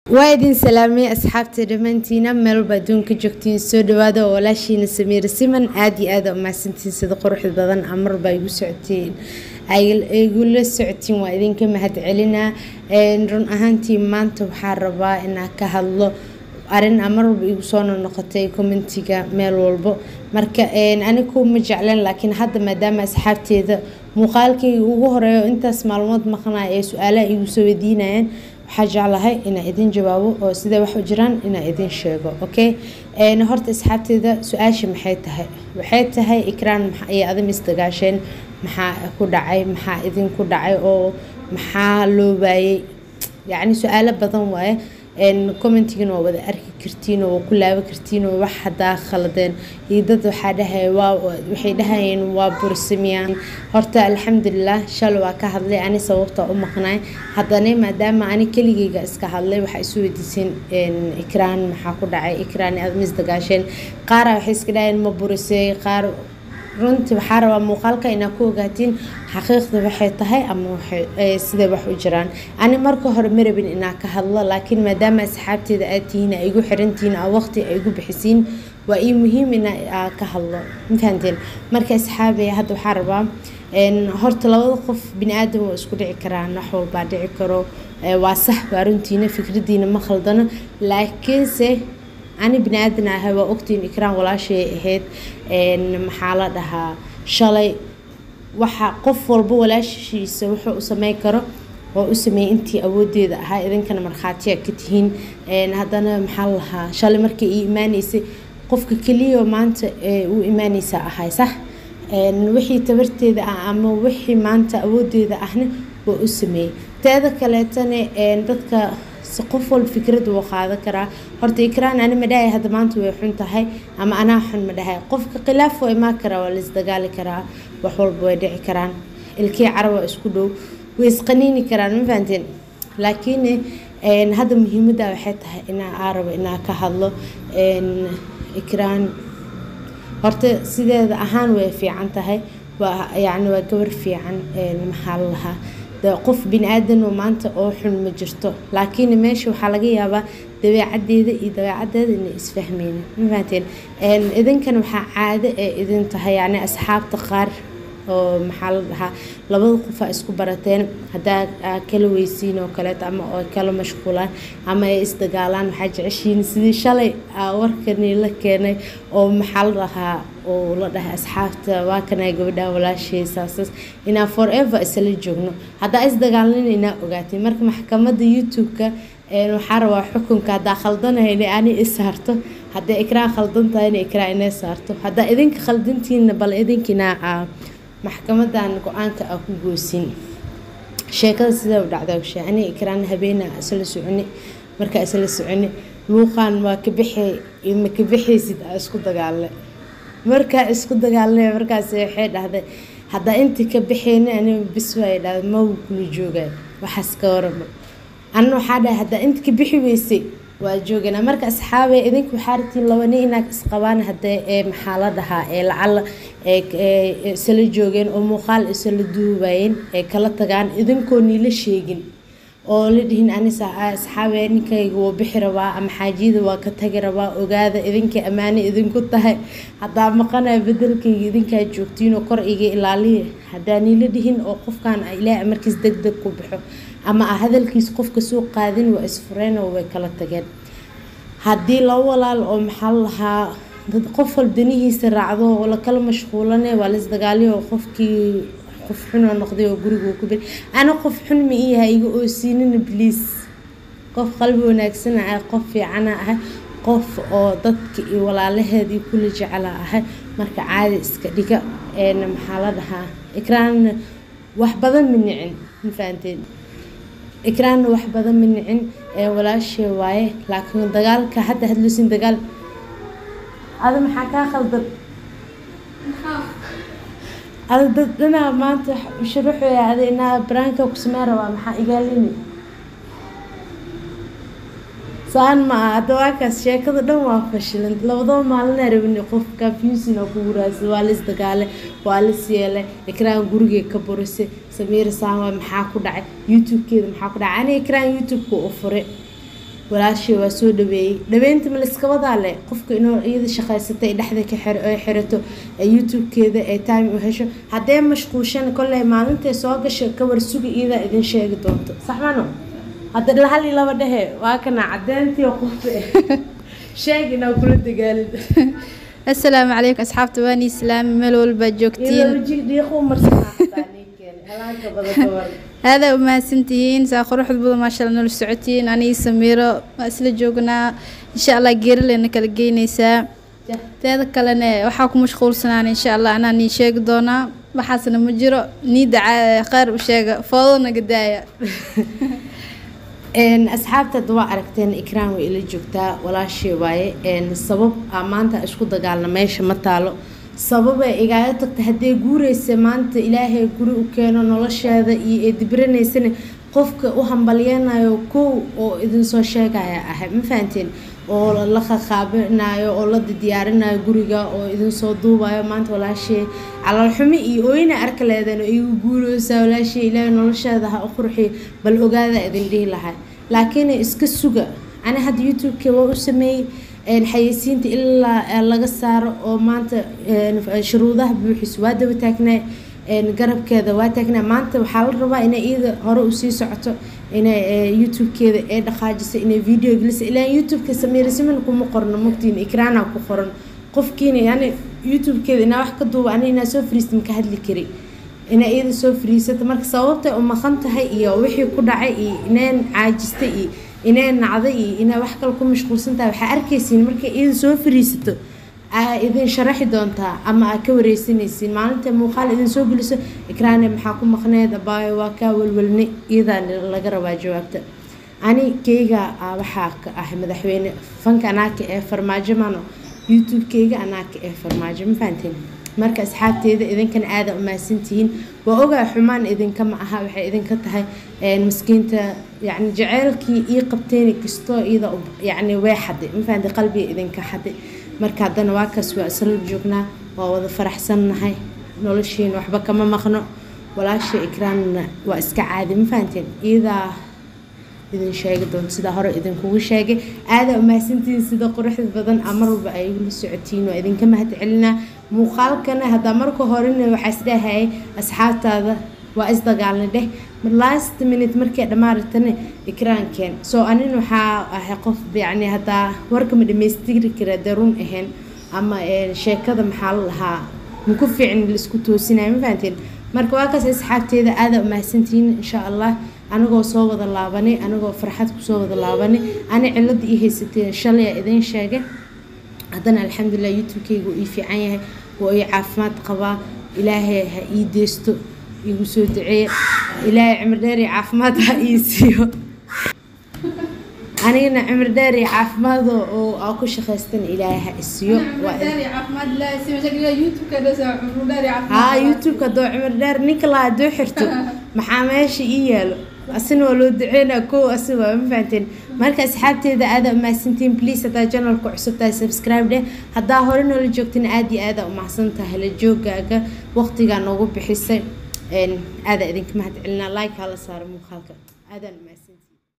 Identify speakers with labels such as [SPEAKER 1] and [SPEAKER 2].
[SPEAKER 1] waa idin salaamay asxaabta dhammaantiina meelba adduunka joogtiin soo dhawaada oo walaashiina samiir siman aada iyo aada umahadsantiin sida quruxda badan amarba igu socotiin igula socotiin waa idinka mahad celinaa run ahaantii maanta waxaa rabaa inaan ka hadlo arin amarwalba igu soo noqotay commentiga meel walbo marka anigu ma jecleen laakiin hadda maadaama asxaabteeda muuqaalkayga ugu horeeyo intaas maalmood maqnaa ee su-aalaha igu soo weydiinayaan waxaa jeclahay inaa idin jawaabo oo sidee wax u jiraan inaa idin sheego okay horta asxaabteeda su-aasha maxay tahay waxay tahay ikraan iyo adam isdagaasheen maxaa ku dhacay maxaa idinku dhacay oo maxaa loo waayey yacni su-aalo badan waaye commentigana waa wada arki kartiin oo waa ku laaban kartiin oo wax hadaa khaladeen iyo dad waxaa dhahay waa waxay dhahayeen waa bursamiyaan horta alxamdulilah shalay waa ka hadlay ani sababta u maqnaay haddana maadaama ani keligeyga iska hadlay waxaa isu weydiiseen ikraan maxaa ku dhacay ikraan admis dagaasheen qaara waxay iska dhahayeen ma burisay qaar runtii waxaa rabaa muuqaalka inaa ku ogaatiin xaqiiqda waxay tahay ama siday wax u jiraan ani marka hore ma rabin inaa ka hadlo laakiin maadaama asxaabteeda aad tihiin ay igu xirantihiin aa waqti ay igu bixisiin waa ii muhiim inaa ka hadlo mafahanteen marka asxaabaya hadda waxaa rabaa horta labada qof bini aadam waa isku dhici karaan wax walbaa dhici karo waa sax waa runtiina fikradiina ma khaldano laakiinse ani bini aadan ahay waa ogtiin ikraan walaashay ahayd maxaa la dhahaa shalay waxa qof walba walaashiisa wuxuu u sameyn karo oo u sameeyey intii awoodeeda ahaa idinkana markhaatiya ka tihiin haddana maxaa la lahaa shalay markii ii imaaneysay qofka keliya maanta u imaaneysa ahay sax wixii tabarteeda ah ama wixii maanta awoodeeda ahna waa u sameeyey teeda kaleetana dadka si qof walba fikrada wuu qaadan karaa horta ikraan ani madhahay hadda maanta way xun tahay ama anaa xun ma dhahay qofka khilaaf waa imaan karaa waa laisdagaali karaa wax walba way dhici karaan ilkii caraba isku dhow way isqaniini karaan ma fahanteen laakiin hadda muhiimadda waxay tahay inaa aa rabo inaa ka hadlo ikraan horta sideeda ahaan way fiican tahay waa yacni waa gabar fiican maxaa la lahaa qof bini aadan oo maanta oo xun ma jirto laakiin meesha waxaa laga yaabaa dabeecadeeda iyo dabeecadeeda inay isfahmeynin ma fahanteen idinkan waxaa caado ee idin tahay yacni asxaabta qaar oo maxaa la dhahaa labada qof aa isku barateen haddaa kala weysiin oo kaleeto ama oo kala mashquulaan ama ay isdagaalaan waxaa jeceshiin sidii shalay warkani la keenay oo maxaa la dhahaa oo la dhahay asxaabta waa kana gabadha walaashaysaasas inaa forever isla joogno haddaa isdagaalnin inaa ogaatay marka maxkamadda youtube-ka waxaa rabaa xukunka haddaa khaldanahayna ani i saarto hadday ikraan khaldan tahayna ikraan inay saarto haddaa idinka khaldantiina bal idinkinaa maxkamadan go-aanka aa ku goosin sheekada sidaa u dhacdaa ushe ani ikraan habeena isla soconi markaa isla soconi luuqaan waa ka bixay ma ka bixaysid aa isku dagaalnay markaa isku dagaalnay markaas waxay dhahday haddaa inta ka bixayna ani bis waay dhahday ma wuu kula joogay waxaas ka warama anna waxaa dhahay haddaa inta ka bixi weysay waa jooganaa marka asxaabe idinka waxaa rabtiin labani inaad isqabaan hadee ee maxaa la dhahaa ee lacala isla joogeen oo muuqaal isla duubayeen ee kala tagaan idinkoo niila sheegin oo la dhihin anisa asxaabe ninkayga wuu bixi rabaa ama xaajiyada waa ka tagi rabaa ogaada idinkay ammaane idinku tahay haddaa maqanaya bedelkayga idinkaa joogtiin oo kor iga ilaaliya haddaa niila dhihin oo qofkan ilaahay markiis deg deg ku baxo ama a hadalkiis qofka soo qaadin waa isfureen oo way kala tageen haddii laba walaal oo maxaa la lahaa dad qof wal danihiisa raacdo oo lakala mashquulane waa laisdagaaliyo oo qofkii qof xunoo noqday oo guriga ku bir ana qof xun ma ii yahay iga oosiinina bliis qof qalbi wanaagsana ah qof fiicana ah qof oo dadka iyo walaalaheed iyo kula jecela ahay marka caadi iska dhiga maxaa la dhahaa ikraanna wax badan ma nicin ma fahanteen ikraanna wax badan ma nicin walaashee waaye laakiin dagaalka hadda hadlusin dagaal ada maxaa kaa khaldan ada dad dhanaa maanta shuruuxoya ada inaa baraanka ku sameen rabaa maxaa igaalini saan ma aha hadda waakaas sheekada dhan waa fashilan labadaba maalinaa rabini qof confusin oo ku wuraasa waa la isdagaale waa la siyeelay ikraan gurigee ka burisay samiira saanwa maxaa ku dhacay youtube-keeda maxaa ku dhacay ani ikraan youtube-ka u furay walaashii waa soo dhaweeyey dhaweynta ma layska wadaa leh qofka inuu iyada shaqaysatay dhexda ka xir ay xirato ee youtube-keeda ee time u hesho haddee mashquulshan kolley maalintay soo gasho ka warsuga iyadaa idin sheegi doonto saxmano hadda hal iyo laba dhehe waa kana cadeyntii qof sheeg inaa kula dagaalin
[SPEAKER 2] asalaamu calaykum asxaabta waan islaami meel walbaa joogtiin aadaa umahadsantihiin saa quruxda badan maasha alla nala socotiin anii samiiro waa isla joognaa insha allah geeraleyna kala geynaysaa teeda kalene waxaa ku mashquulsanaan insha allah anaa nii sheegi doonaa waxaasna ma jiro niida kheyr u sheega foodo naga daaya
[SPEAKER 1] asxaabta hadda waa aragteen ikraan way ila joogtaa walaashii waaye sabab aa maanta isku dagaalna meesha ma taalo sababay igaaga tagta haddee guureysa maanta ilaahay guri u keeno nolosheeda iyo ee dibranaysana qofka u hambalyeynayo kow oo idinsoo sheegaya ahay ma fahanteen oo la qaqaabinayo oo la diyaarinayo guriga oo idinsoo duubayo maanta walaashii calaalxumi iyo ooyna arka leedan igu guureysaa walaashii ilaahay nolosheeda ha u qurxiyo bal ogaada idin dhihi lahaa laakiin iska suga ani hadda youtube-ka waa u sameeyey xayeysiinta ilaa laga saaro oo maanta shuruudaha buuxis waa daba taagnaa garabkeeda waa taagnaa maanta waxaa la rabaa inay iyada hore usii socoto inay youtube-keeda ee dhaqaajiso inay video gelisa ilaa youtube-ka samiirasiman kuma qorno mogtiin ikraana ku qoran qofkiina yani youtube-keeda inaa wax ka duuba ani inaa soo fariista maka hadli kari inay iyada soo fariisato marka sababtay u maqan tahay iyo wixii ku dhacay iyo ineen caajistay iyo inay nacday iyo inay wax kale ku mashquulsan tahay waxaa arkaysiin markay iyada soo fariisato aa idin sharaxi doontaa ama aa ka wareysanaysiin maalinta muuqaal idin soo geliso ikraane maxaa ku maqneed abaayo waa kaa walwalne iyadaa laga rabaa jawaabta ani keyga waxaa ka ah madaxweyne fanka anaaka ee farmaajo mano youtube-keyga anaaka ee farmaajo ma fahanteen marka asxaabteeda idinkan aada umahadsantihiin waa ogaa xumaan idinka ma aha waxay idinka tahay maskiinta yani jaceylkii ii qabteen kastoo iyada yani way xaday mafahanti qalbiga idinka xaday marka haddana waa kaas waa isla joognaa waa wada faraxsannahay noloshiina waxba kama maqno walaasha ikraanna waa iska caadi ma fahanteen iyadaa idin sheegi doonto sidaa hore idinkugu sheegay aadaa umahadsantihiin sida quruxda badan a mar walba ay igula socotiin waa idinka mahad celinaa muuqaalkana haddaa marka horena waxaa isdhahayay asxaabtaada waa isdagaalna dheh last minute markay dhamaaratana ikraankeen soo anin waxaa ahay qof yani haddaa warkama dhamaystiri kara dee run ahayn ama sheekada maxaa la lahaa maku fiicin laisku toosinaya ma fahanteen marka waa kaas asxaabteeda aadaa umahadsantihiin insha allah anagoo soo wada laabanay anagoo farxad kusoo wada laabanay ani cilada ii haysateen shalaya idiin sheegay haddana alxamdulilah youtube-keyga ii fiican yahay waa ii caafimaad qabaa ilaahay ha ii deysto igu soo duceeya ilaahay cimri dheer iyo caafimaad ha ii siiyo anigana cimri dheer iyo caafimaad oo aa ku shaqaystan ilaahay ha isiiyo haa youtube-ka hadoo cimri dheer ninka laa hadoo xirto maxaa meesha ii yaalo asina waa loo duceynaa kow asi waa ma fahanteen marka asxaabteeda aada umahadsantiin please haddaa janalka cusub tahay subscribe dheh haddaa hore noola joogtana aada iyo aada umahadsan tahay la joogaaga waqtigaa noogu bixisay aada idinka mahad celinaa like hala saaro muuqaalka aadaan umahadsan